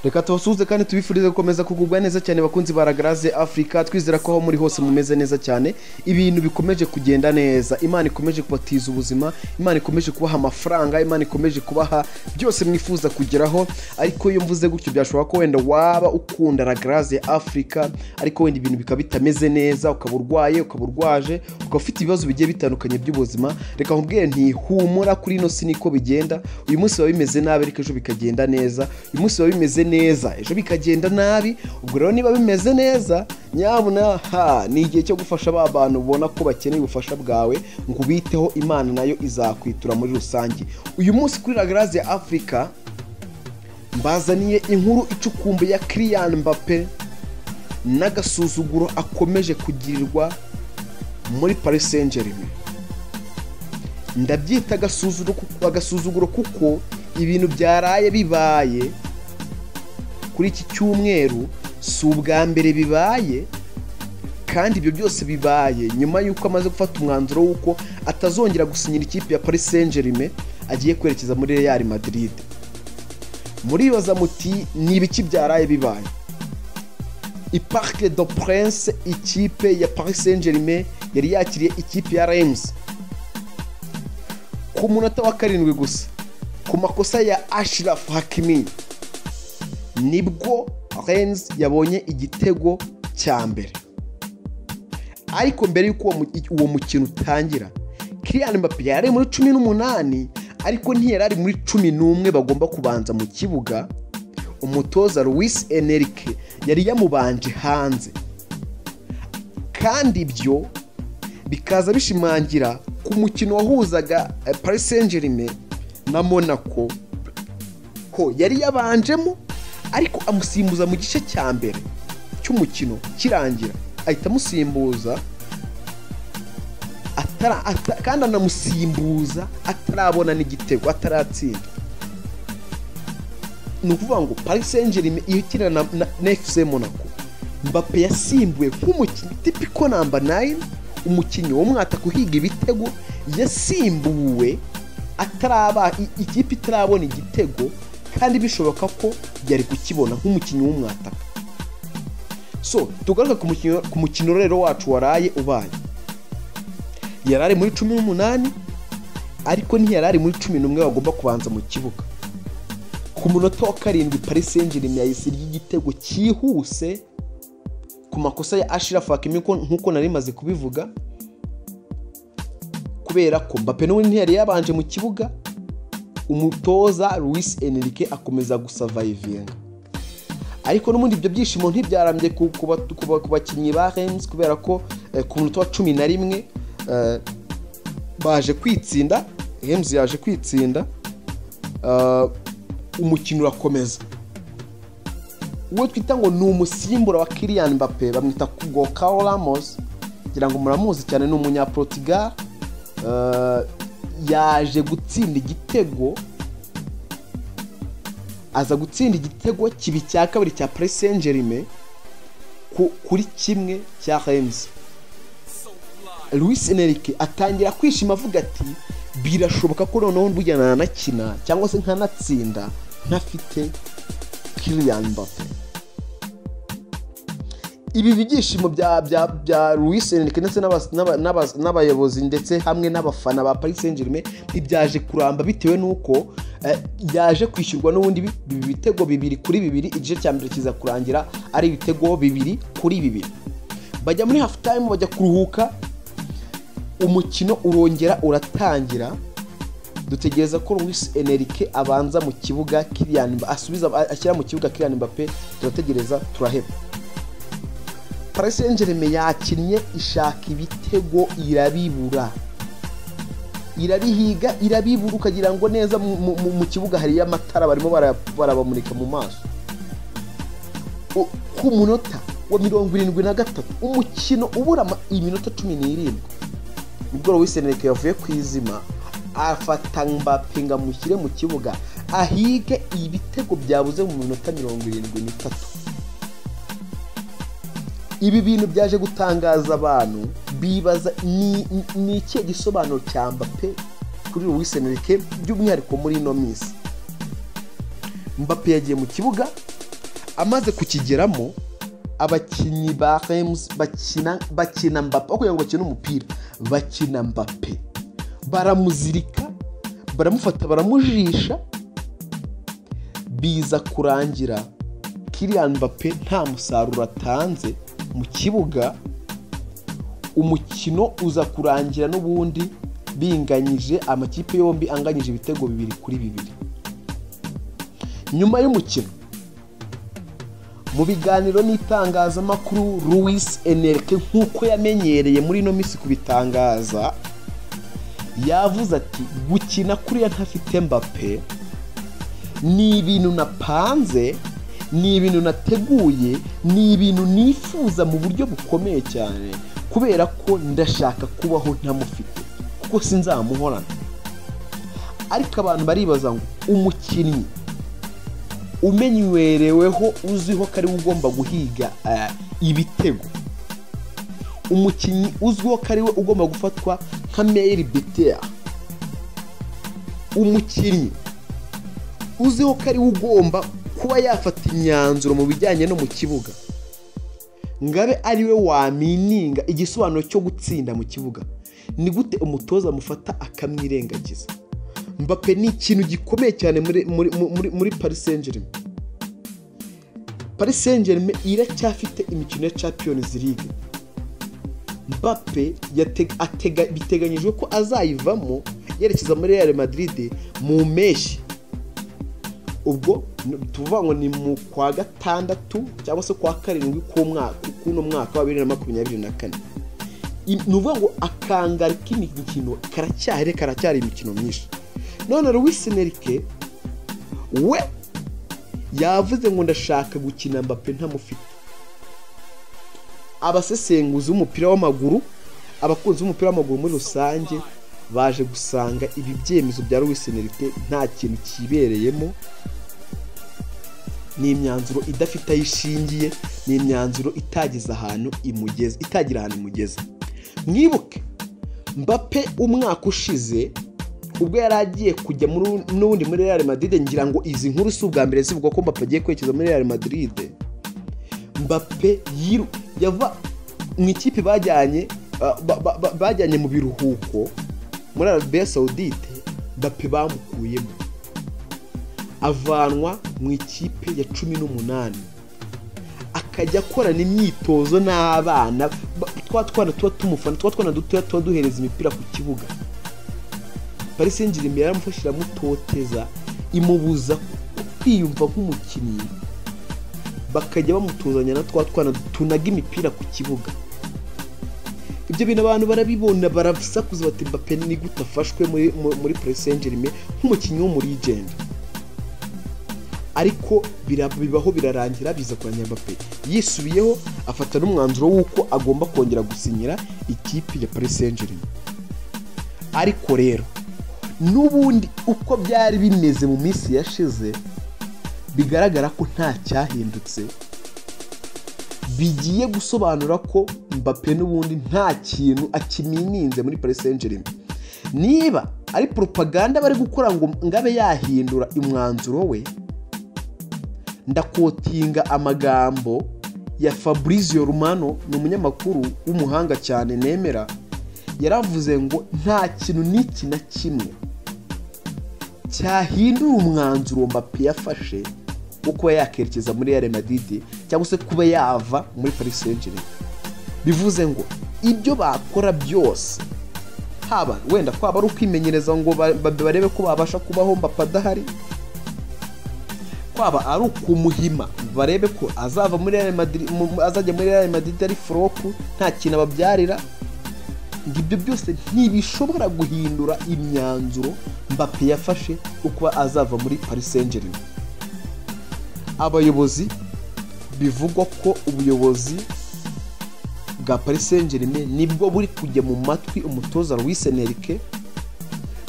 reka tubasuhuze kandi tubifurize gukomeza kugubwa neza cyane bakunzi ba ragaraze afurika twizera ko aho muri hose mumeze neza cyane ibintu bikomeje kugenda neza imana ikomeje kubatiza ubuzima imana ikomeje kubaha amafaranga imana ikomeje kubaha byose mwifuza kugeraho ariko iyo mvuze gutyo byashobora ko wenda waba ukunda ragaraze afurika ariko wenda ibintu bikaba bitameze neza ukaba urwaye ukaba urwaje ukaba ufite ibibazo bigiye bitandukanye by'ubuzima reka nkubwire nti humura kuri ino si niko bigenda uyu munsi biba bimeze nabi ariko ejo bikagenda neza uyu munsi biba bimeze neza ejo bikagenda nabi ubwo rero niba bimeze neza nyabuna ha ni igihe cyo gufasha ba bantu ubona ko bakeneye ubufasha bwawe ngo ubiteho imana nayo izakwitura muri rusange uyu munsi kuri ragarazi ya afurika mbazaniye inkuru icukumbuye ya kiriyani mbape n'agasuzuguro akomeje kugirirwa muri parisenjerime ndabyita agasuzuguro kuko ibintu byaraye bibaye kuri iki cyumweru si ubwa mbere bibaye kandi ibyo byose bibaye nyuma y'uko amaze gufata umwanzuro w'uko atazongera gusinyira ikipe ya paris saint germain agiye kwerekeza muri real madrid muribaza muti ni ibiki byaraye bibaye iparike do prince ikipe ya paris saint germain yari yakiriye ikipe ya rems ku munota wa karindwi gusa ku makosa ya ashirafu hakimi nibwo renz yabonye igitego cya mbere ariko mbere y'uko uwo mukino utangira kiriyani mbapi yari muri cumi n'umunani ariko ntiyari ari muri cumi n'umwe bagomba kubanza mu kibuga umutoza Luis eneric yari yamubanje hanze kandi ibyo bikaza bishimangira ku mukino wahuzaga paris saint germain na monaco ko yari yabanjemo ariko amusimbuza mu gice cya mbere cy'umukino kirangira ahita amusimbuza kandi anamusimbuza atarabona n'igitego ataratsinda ni ukuvuga ngo parisenjerime ihitira na efuse monaco mbappe yasimbuwe nk'umukinnyi tipiko namba nayini umukinnyi w'umwataka uhiga ibitego yasimbuwe ataraba ikipe itarabona igitego kandi bishoboka ko yari kukibona nk'umukinnyi w'umwataka so tugaruke ku mukino rero wacu waraye ubaye yari ari muri cumi n'umunani ariko ntiyari ari muri cumi n'umwe bagomba kubanza mu kibuga ku munota wa karindwi paris enjini yahise ry'igitego cyihuse ku makosa ya ashira fakimi nk'uko nari maze kubivuga kubera ko mbappe n'ubundi ntiyari yabanje mu kibuga umutoza Luis enrique akomeza gusavayivinga ariko n'ubundi ibyo byishimo ntibyarambye ku bakinnyi ba rems kubera ko ku munota wa cumi na rimwe baje kwitsinda rems yaje kwitsinda umukino urakomeza uwo twita ngo ni umusimbura wa kiriyani mbappe bamwita ngo Carl Ramos kugira ngo muramuzi cyane ni umunyaportugal yaje gutsinda igitego aza gutsinda igitego kibi cya kabiri cya paris saint germain kuri kimwe cya rems Luis enrique atangira kwishima avuga ati birashoboka ko noneho burya nanakina cyangwa se nkanatsinda ntafite kiriyani mbappe ibi byishimo bya bya bya Luis Enrique ndetse n'abayobozi ndetse hamwe n'abafana ba Paris Saint-Germain ntibyaje kuramba bitewe n'uko yaje kwishyurwa n'ubundi ibitego bibiri kuri bibiri igice cya mbere kiza kurangira ari ibitego bibiri kuri bibiri bajya muri hafu time bajya kuruhuka umukino urongera uratangira dutegereza ko Luis Enrique abanza mu kibuga Kylian asubiza ashyira mu kibuga Kylian Mbappe turategereza turaheba paris saint germain yakinnye ishaka ibitego irabibura irabihiga irabibura ukagira ngo neza mu kibuga hariyo amatara barimo barabamurika mu maso ku munota wa mirongo irindwi na gatatu umukino ubura iminota cumi n'irindwi ubwo wiseneke yavuye ku izima afata mbappe ngo amushyire mu kibuga ahige ibitego byabuze mu minota mirongo irindwi n'itatu ibi bintu byaje gutangaza abantu bibaza ni ikihe gisobanuro cya mbappe kuri Luis Enrique by'umwihariko muri ino minsi mbappe yagiye mu kibuga amaze kukigeramo abakinnyi ba remusi bakina bakina mbappe aho kugira ngo bakine umupira bakina mbappe baramuzirika baramufata baramujisha biza kurangira kiriyani mbappe nta musaruro atanze mu kibuga umukino uza kurangira n'ubundi binganyije amakipe yombi anganyije ibitego bibiri kuri bibiri nyuma y'umukino mu biganiro n'itangazamakuru Luis Enrique nk'uko yamenyereye muri ino minsi kubitangaza yavuze ati gukina kuriya ntafite mbappe ni ibintu napanze ni ibintu nateguye ni ibintu nifuza mu buryo bukomeye cyane kubera ko ndashaka kubaho ntamufite kuko sinzamuhorana ariko abantu baribaza ngo umukinnyi umenywereweho uzwiho ko ariwe ugomba guhiga ibitego umukinnyi uzwiho ko ariwe ugomba gufatwa nka meyiri bitera umukinnyi uzwiho ko ariwe ugomba kuba yafata imyanzuro mu bijyanye no mu kibuga ngabe ariwe wamininga igisobanuro cyo gutsinda mu kibuga ni gute umutoza amufata akamwirengagiza mbappe ni ikintu gikomeye cyane muri muri muri muri paris saint germain paris saint germain iracyafite imikino ya champions league mbappe biteganyijwe ko azayivamo yerekeza muri real madrid mu mpeshyi ubwo tuvuga ngo ni mu kwa gatandatu cyangwa se kwa karindwi k'uno mwaka wa bibiri na makumyabiri na kane ni ukuvuga ngo akangari k'imikino karacyari karacyari imikino myinshi none Luis Enrique we yavuze ngo ndashaka gukina mbappe ntamufite abasesenguzi b'umupira w'amaguru abakunzi b'umupira w'amaguru muri rusange baje gusanga ibi byemezo bya Luis Enrique nta kintu kibereyemo ni imyanzuro idafite aho ishingiye ni imyanzuro itageze ahantu imugeze itagira ahantu imugeze mwibuke mbappe umwaka ushize ubwo yari agiye kujya n'ubundi muri real madrid ngira ngo izi nkuru si ubwa mbere zivuga ko mbappe agiye kwerekeza muri real madrid mbappe yava mu ikipe bajyanye bajyanye mu biruhuko muri arabiya sawudite mbappe bamukuyemo avanwa mu ikipe ya cumi n'umunani akajya akorana imyitozo n'abana twa twana tuba tumufana twa twana dutoya tuba duhereza imipira ku kibuga paris saint germain yaramufasha iramutoteza imubuza kwiyumva nk'umukinnyi bakajya bamutuzanya na twa twana tunaga imipira ku kibuga ibyo bintu abantu barabibona barasakuza bati mbappe ni gute afashwe muri, muri paris saint germain nk'umukinnyi w'umuligend ariko bibaho birarangira biza kuranya mbappe yisubiyeho afata n'umwanzuro w'uko agomba kongera gusinyira ikipe ya paris saint germain ariko rero n'ubundi uko byari bimeze mu minsi yashize bigaragara ko nta cyahindutse bigiye gusobanura ko mbappe n'ubundi nta kintu akimininze muri paris saint germain niba ari propaganda bari gukora ngo ngabe yahindura umwanzuro we ndakotinga amagambo ya fabrizio rumano ni umunyamakuru w'umuhanga cyane nemera yaravuze ngo nta kintu n'iki na kimwe cyahindura umwanzuro mbappe yafashe wo kuba yakerekeza muri real madrid cyangwa se kuba yava muri paris saint germain bivuze ngo ibyo bakora byose haba wenda kwaba ari ukwimenyereza ngo barebe ko babasha kubaho mbappe adahari kwaba ari ukumuhima barebe ko azava muri real madrid azajya muri real madrid ari foropu nta kintu ababyarira ngo ibyo byose ntibishobora guhindura imyanzuro mbappe yafashe uko azava muri paris saint germain abayobozi bivugwa ko ubuyobozi bwa paris saint germain nibwo buri kujya mu matwi umutoza Luis Enrique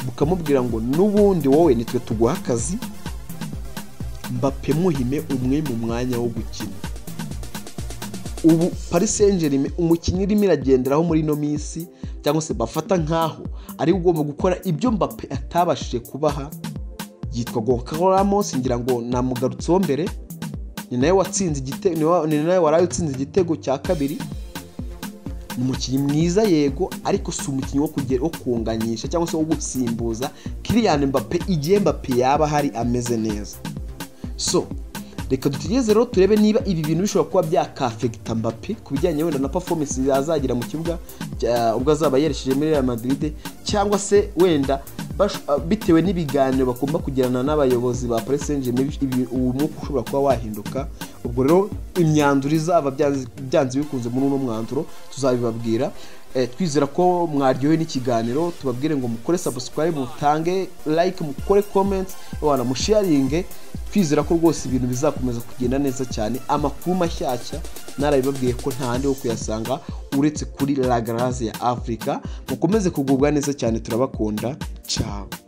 bukamubwira ngo n'ubundi wowe nitwe tuguha akazi mbappe muhime umwe mu mwanya wo gukina ubu paris saint germain umukinnyi irimo iragenderaho muri ino minsi cyangwa se bafata nk'aho ari ugomba gukora ibyo mbappe atabashije kubaha yitwa gonzalo ramos ngira ngo namugarutseho mbere ni nawe watsinze igitego ni wa- ni nawe waraye utsinze igitego cya kabiri ni umukinnyi mwiza yego ariko si umukinnyi wo kugera wo kunganisha cyangwa se wo gusimbuza Kylian Mbappe igihe Mbappe yaba ahari ameze neza so reka dutegereze rero turebe niba ibi bintu bishobora kuba byakafegita mbappe ku bijyanye wenda na performance azagira mu kibuga cya- ubwo azaba yerekeje muri real madrid cyangwa se wenda bash- ah, bitewe n'ibiganiro bagomba kugirana n'abayobozi ba paris saint germain ibi- uwo mwuka ushobora kuba wahinduka ubwo rero imyanzuro izaba byanze byanze bikunze muri uno mwanzuro tuzabibabwira Eh, twizera ko mwaryohewe n'ikiganiro tubabwire ngo mukore subscribe mutange like mukore comment wana musharinge twizera ko rwose ibintu bizakomeza kugenda neza cyane amakuru mashyashya narabibabwiye ko nta handi ho kuyasanga uretse kuri la Garaze ya afurika mukomeze kugubwa neza cyane turabakunda ciao